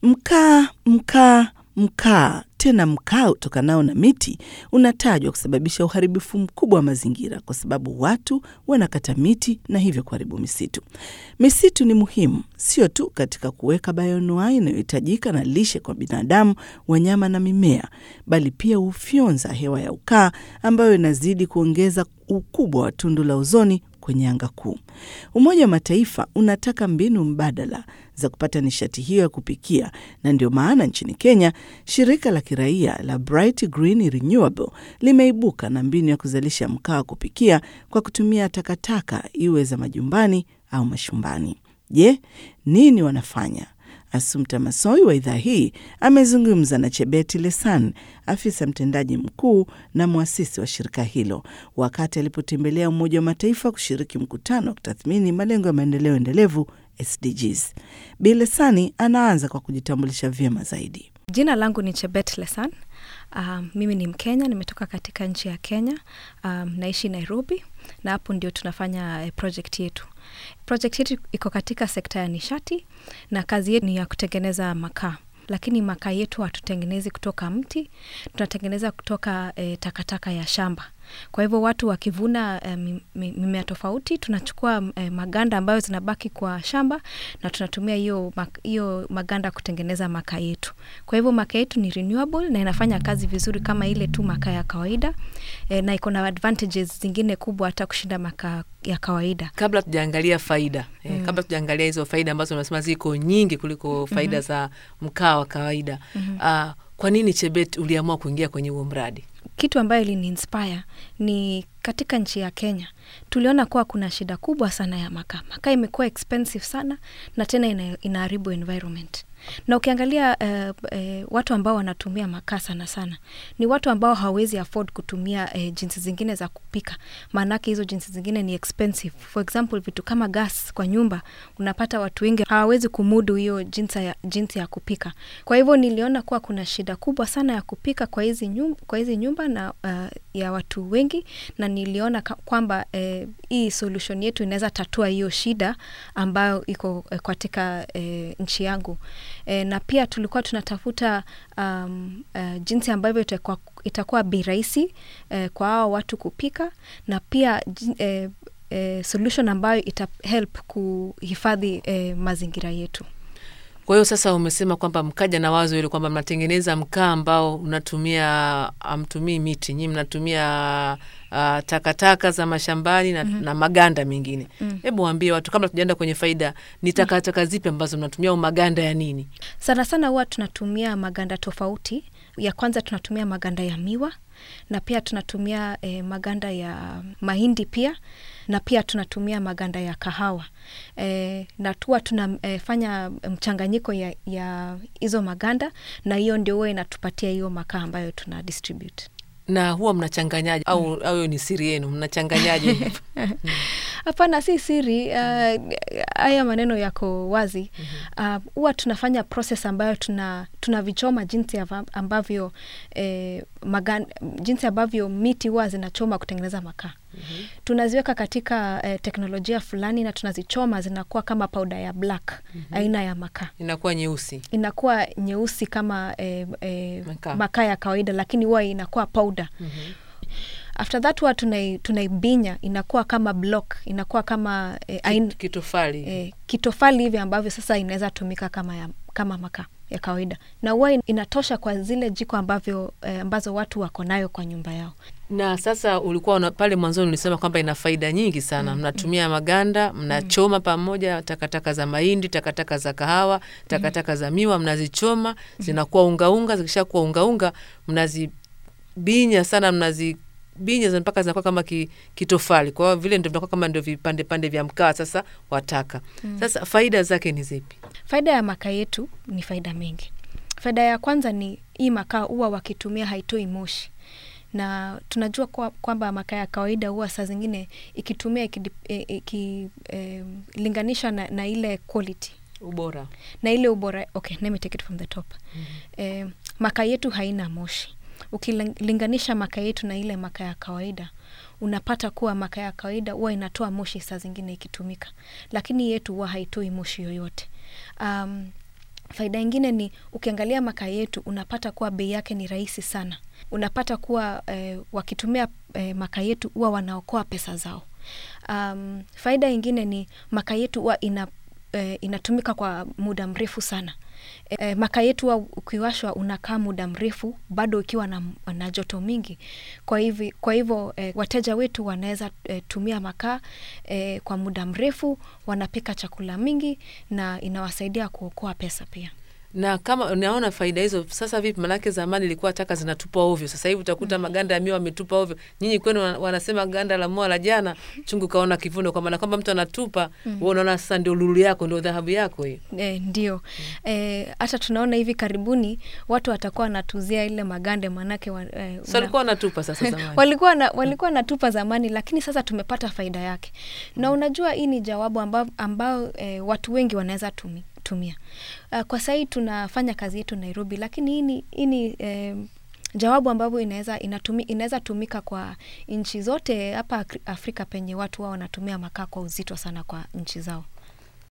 Mkaa, mkaa, mkaa, tena mkaa utokanao na miti unatajwa kusababisha uharibifu mkubwa wa mazingira kwa sababu watu wanakata miti na hivyo kuharibu misitu. Misitu ni muhimu sio tu katika kuweka bayoanuai inayohitajika na lishe kwa binadamu, wanyama na mimea, bali pia hufyonza hewa ya ukaa ambayo inazidi kuongeza ukubwa wa tundu la ozoni kwenye anga kuu. Umoja wa Mataifa unataka mbinu mbadala za kupata nishati hiyo ya kupikia, na ndio maana nchini Kenya shirika la kiraia la Bright Green Renewable limeibuka na mbinu ya kuzalisha mkaa wa kupikia kwa kutumia takataka, iwe za majumbani au mashumbani. Je, nini wanafanya? Asumta Masoi wa idhaa hii amezungumza na Chebeti Lesan, afisa mtendaji mkuu na mwasisi wa shirika hilo, wakati alipotembelea Umoja wa Mataifa kushiriki mkutano wa kutathmini malengo ya maendeleo endelevu SDGs. Bi Lesani anaanza kwa kujitambulisha vyema zaidi. Jina langu ni Chebet Lesan. Um, mimi ni Mkenya, nimetoka katika nchi ya Kenya. Um, naishi Nairobi na hapo ndio tunafanya eh, project yetu. Project yetu iko katika sekta ya nishati na kazi yetu ni ya kutengeneza makaa, lakini makaa yetu hatutengenezi kutoka mti, tunatengeneza kutoka eh, takataka ya shamba. Kwa hivyo watu wakivuna eh, mi- mi- mimea tofauti, tunachukua eh, maganda ambayo zinabaki kwa shamba na tunatumia hiyo mak- hiyo maganda kutengeneza makaa yetu. Kwa hivyo makaa yetu ni renewable na inafanya kazi vizuri kama ile tu makaa ya kawaida eh, na iko na advantages zingine kubwa hata kushinda makaa ya kawaida. Kabla tujaangalia faida eh, kabla tujaangalia hizo faida ambazo unasema ziko nyingi kuliko faida za mkaa wa kawaida ah, kwa nini Chebet uliamua kuingia kwenye huo mradi? kitu ambayo ilini inspire ni katika nchi ya Kenya tuliona kuwa kuna shida kubwa sana ya makaa. Makaa imekuwa expensive sana na tena ina, inaharibu environment. Na ukiangalia uh, uh, watu ambao wanatumia makaa sana sana ni watu ambao hawawezi afford kutumia uh, jinsi zingine za kupika, maanake hizo jinsi zingine ni expensive. For example, vitu kama gas kwa nyumba, unapata watu wengi hawawezi kumudu hiyo jinsi ya, jinsi ya kupika. Kwa hivyo niliona kuwa kuna shida kubwa sana ya kupika kwa hizi nyumba, kwa hizi nyumba na uh, ya watu wengi, na niliona ka- kwamba eh, hii solution yetu inaweza tatua hiyo shida ambayo iko eh, katika eh, nchi yangu eh, na pia tulikuwa tunatafuta um, uh, jinsi ambavyo itakuwa, itakuwa bei rahisi eh, kwa hao watu kupika na pia jin- eh, eh, solution ambayo ita help kuhifadhi eh, mazingira yetu. Kwa hiyo sasa umesema kwamba mkaja na wazo hilo kwamba mnatengeneza mkaa ambao unatumia amtumii miti, nyinyi mnatumia uh, takataka za mashambani na, na maganda mengine. Hebu waambie watu kabla tujaenda kwenye faida, ni takataka zipi ambazo mnatumia au maganda ya nini? Sana sana huwa tunatumia maganda tofauti. Ya kwanza tunatumia maganda ya miwa na pia tunatumia eh, maganda ya mahindi pia na pia tunatumia maganda ya kahawa eh, na tuwa tunafanya mchanganyiko ya ya hizo maganda na hiyo ndio huwa inatupatia hiyo makaa ambayo tuna distribute. Na huwa mnachanganyaje au au hiyo ni siri yenu, mnachanganyaje? Hapana, si siri. uh, Haya maneno yako wazi. Uh, Huwa tunafanya process ambayo tuna tunavichoma jinsi ava- ambavyo eh, magan, jinsi ambavyo miti huwa zinachoma kutengeneza makaa. Tunaziweka katika eh, teknolojia fulani na tunazichoma zinakuwa kama powder ya black aina ya makaa Inakuwa nyeusi. inakuwa nyeusi kama eh, eh, Makaa. makaa ya kawaida lakini huwa inakuwa powder after that huwa tunai- tunaibinya inakuwa kama block inakuwa kama eh, ain, Kitofali. eh, kitofali hivi ambavyo sasa inaweza tumika kama, ya, kama makaa ya kawaida na huwa in- inatosha kwa zile jiko ambavyo eh, ambazo watu wako nayo kwa nyumba yao Na sasa ulikuwa una, pale mwanzoni ulisema kwamba ina faida nyingi sana. Mnatumia maganda, mnachoma pamoja takataka za mahindi, takataka za kahawa, takataka za miwa, mnazichoma zinakuwa ungaunga. Zikishakuwa ungaunga, mnazibinya sana, mnazibinya za- mpaka zinakuwa kama ki, kitofali. Kwa hiyo vile ndio vinakuwa kama ndio vipande pande vya mkaa sasa wataka. Sasa faida zake ni zipi? faida ya makaa yetu ni faida mengi faida ya kwanza ni hii makaa huwa wakitumia haitoi moshi na tunajua kwa- kwamba makaa ya kawaida huwa saa zingine ikitumia ikilinganisha na, na ile quality Ubora. na ile ubora okay, let me take it from the top eh, makaa yetu haina moshi ukilinganisha makaa yetu na ile makaa ya kawaida unapata kuwa makaa ya kawaida huwa inatoa moshi saa zingine ikitumika lakini yetu huwa haitoi moshi yoyote um, faida ingine ni ukiangalia makaa yetu unapata kuwa bei yake ni rahisi sana. Unapata kuwa eh, wakitumia eh, makaa yetu huwa wanaokoa pesa zao. Um, faida ingine ni makaa yetu huwa ina, eh, inatumika kwa muda mrefu sana. E, makaa yetu huwa ukiwashwa unakaa muda mrefu bado ukiwa na, na joto mingi. Kwa hivi, kwa hivyo e, wateja wetu wanaweza e, tumia makaa e, kwa muda mrefu, wanapika chakula mingi na inawasaidia kuokoa pesa pia. na kama unaona faida hizo sasa vipi? Manake zamani ilikuwa taka zinatupwa ovyo, sasa hivi utakuta maganda ya miwa wametupa ovyo. Nyinyi kwenu wana- wanasema ganda la mua la jana chungu kaona kivuno, kwa maana kwamba mtu anatupa mm. unaona sasa ndio lulu yako ndio dhahabu yako hiyo. E, ndio e, hata tunaona hivi karibuni watu watakuwa wanatuzia ile magande manake wa, e, So walikuwa wanatupa sasa zamani. walikuwa na, walikuwa natupa zamani, lakini sasa tumepata faida yake. Na unajua hii ni jawabu ambao, ambao e, watu wengi wanaweza tumi, tumia. Uh, kwa sahii tunafanya kazi yetu Nairobi, lakini hii ni, hii ni e, jawabu ambavyo inaweza inatumi, inaweza tumika kwa nchi zote hapa Akri- Afrika penye watu wao wanatumia makaa kwa uzito sana kwa nchi zao.